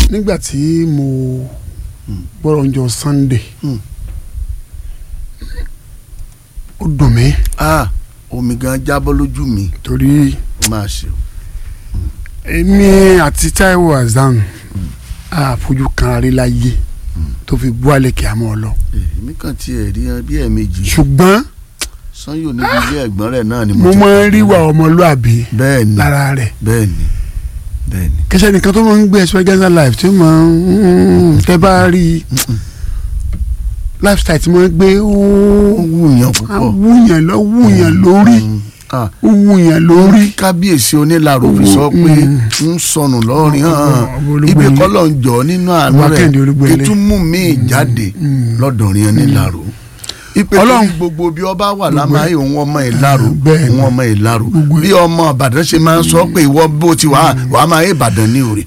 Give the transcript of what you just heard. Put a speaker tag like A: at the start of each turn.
A: nígbà tí mo gbọ́dọ̀ ń jọ Sunday
B: Mm.
A: ó dùn mí
B: ah omi gan jábọ́ lójú mi
A: torí
B: ó máa ṣe o.
A: èmi àti Taiwo Hassan àfojú kan rí láyé tó fi bú àlẹ́ kí a mọ̀ ọ́ lọ
B: èmi kàn tiẹ̀ rí ẹ bí ẹ̀ẹ̀mejì
A: ṣùgbọ́n
B: sanyo níbi ilé ẹ̀gbọ́n rẹ̀ náà ni
A: mo
B: ti
A: máa ń rí wa ọmọlúàbí
B: bẹ́ẹ̀ ni
A: lára rẹ̀
B: bẹ́ẹ̀ ni bẹ́ẹ̀ ni
A: kẹsẹ́ nìkan tó máa ń gbé experience life tí ó máa ń tẹ́ bá rí i lifestyle tí mo ń gbé ó
B: ó wúyàn púpọ̀
A: wúyàn lọ wúyàn lórí
B: Mm. Ah,
A: ó wúyàn lórí
B: kábíyèsí onílàrò fi sọ pé ń sọnù lọ́rin hàn
A: Ọba Olúgbélé.
B: ibi kọ́lọ̀ ń jọ nínú àánú
A: Ọba
B: rẹ̀
A: Kẹ́hìndé Olúgbélé.
B: kí tún mú mi jáde lọ́dọ̀rin onílàrò ipe
A: Ọlọ́run.
B: tí gbogbo bí ọba wà lámáyé òun ọmọ ìlàrò
A: Bẹ́ẹ̀ ni.
B: òun ọmọ ìlàrò
A: Gbogbo-
B: bí ọmọ ìbàdàn ṣe máa ń sọ pé ìwọ bó ti wà wàá máa yé ìbàdàn ní òrè